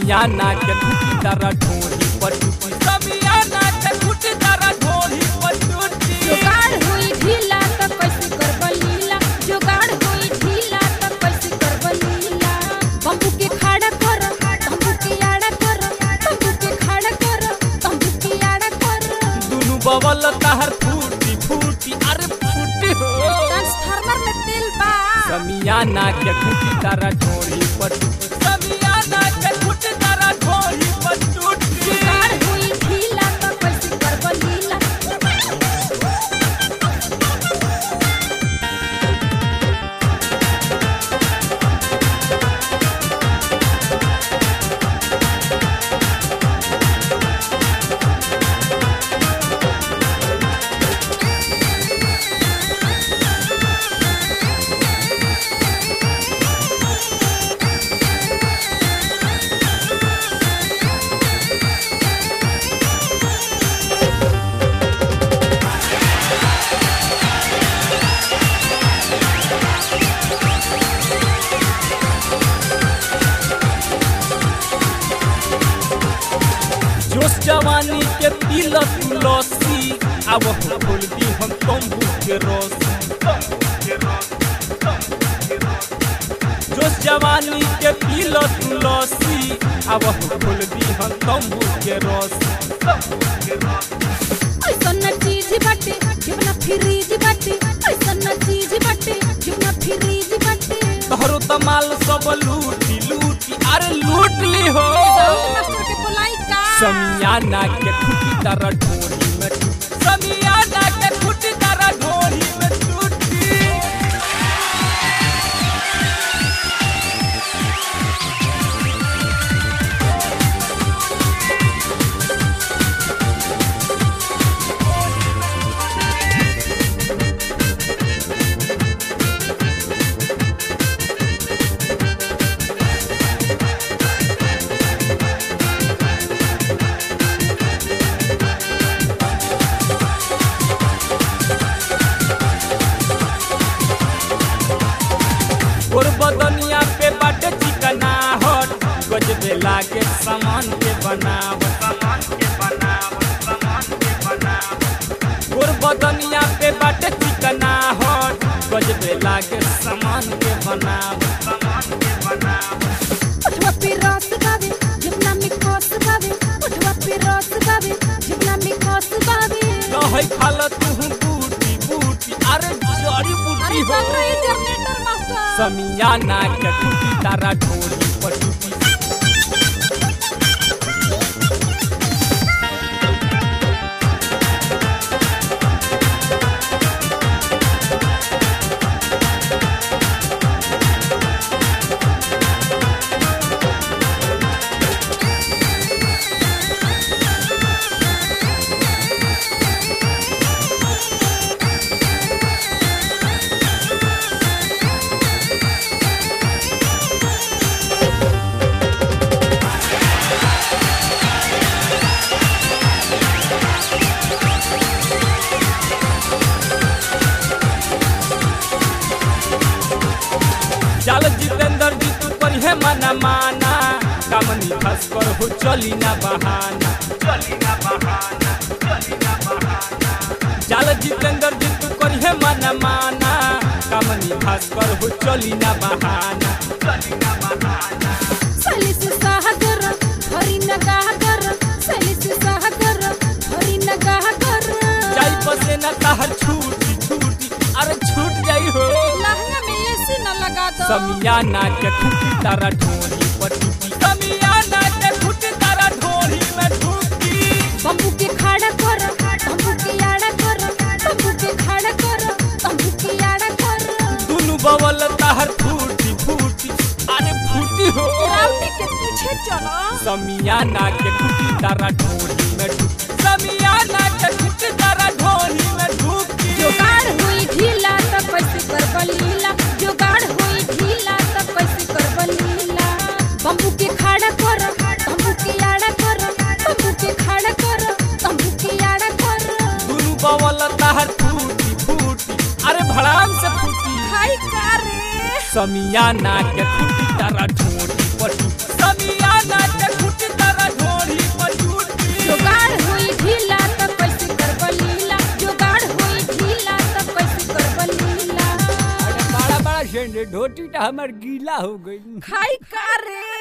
समियाना के टूटी तारा ढोरी पर टूटी समियाना के टूटी तारा ढोरी पर टूटी जुगाड़ हुई ढीला त कैसे करब लीला जुगाड़ हुई ढीला त कैसे करब लीला बम्बू के खाड़ा कर बम्बू के आड़ा कर बम्बू के खाड़ा कर बम्बू के आड़ा कर दुनु बवल ताहर फूटी फूटी अरे फूटी हो ट्रांसफार्मर में तेल बा समियाना के टूटी तारा ढोरी पर टूटी समियाना के टूटी तारा ढोरी पर टूटी जुगाड़ हुई ढीला त कैसे करब लीला जोश जवानी के दिल तुलसी अब खोल दी हम तंबू के रसी जोश जवानी के दिल तुलसी अब खोल दी हम तंबू के रसी ऐसन चीज बाटे जीवना फ्रीज बाटे ऐसन चीज बाटे जीवना फ्रीज बाटे तोहरो तमाल सब लूटी लूटी अरे लूट ली हो साउंड मास्टर के बोलाई का समियाना के खुटी तारा ढोरी में टूटी समियाना के खुटी तारा ढोरी में टूटी और बदनिया पे बाटे चिकना हट गजबे लागे सामान के बनाव सामान के बनाव सामान के बनाव और बदनिया पे बाटे चिकना हट गजबे लागे सामान के बनाव सामान के बनाव उठवा पे रस बावे जीवना में खस बावे उठवा पे रस बावे जीवना में खस बावे कहै खाल तू बूटी बूटी अरे जड़ी बूटी हो जनरेटर मास्टर समियाना के टूटी तारा ढोली पर टूटी चल जितेंद्र जी तू पर है मना माना कामनी खस पर हो चली ना बहाना चली ना बहाना चली ना बहाना चल जितेंद्र जी तू पर है मना माना कामनी खस पर हो चली ना बहाना चली ना बहाना सली से सागर हरी नगाह कर सली से सागर हरी नगाह कर जाई पसे ना ताहर छूटी छूटी अरे छूट जाई हो लहंगा में एसी न लगा दो समियाना के खुटी तारा ढोली पर टूटी समियाना के खुटी तारा ढोली में टूटी बम्बू के खाड़ा कर बम्बू के आड़ा कर बम्बू के खाड़ा कर बम्बू के आड़ा कर दुनु बवल ताहर फूटी फूटी अरे फूटी हो राउटी के पीछे चलो समियाना के खुटी तारा ढोली में टूटी समियाना के खुटी तारा ढोली में टूटी जुगाड़ हुई ढीला त कैसे करब लीला जुगाड़ हुई ढीला त कैसे करब लीला बम्बू के खाड़ा कर बम्बू के आड़ा कर बम्बू के खाड़ा कर बम्बू के आड़ा कर दुनु बवल ताहर फूटी फूटी अरे भड़ाम से फूटी खाई का रे समियाना के खुटी तारा ढोली पर टूटी समियाना के खुटी ढोटी टा हमर गीला हो गई खाई का रे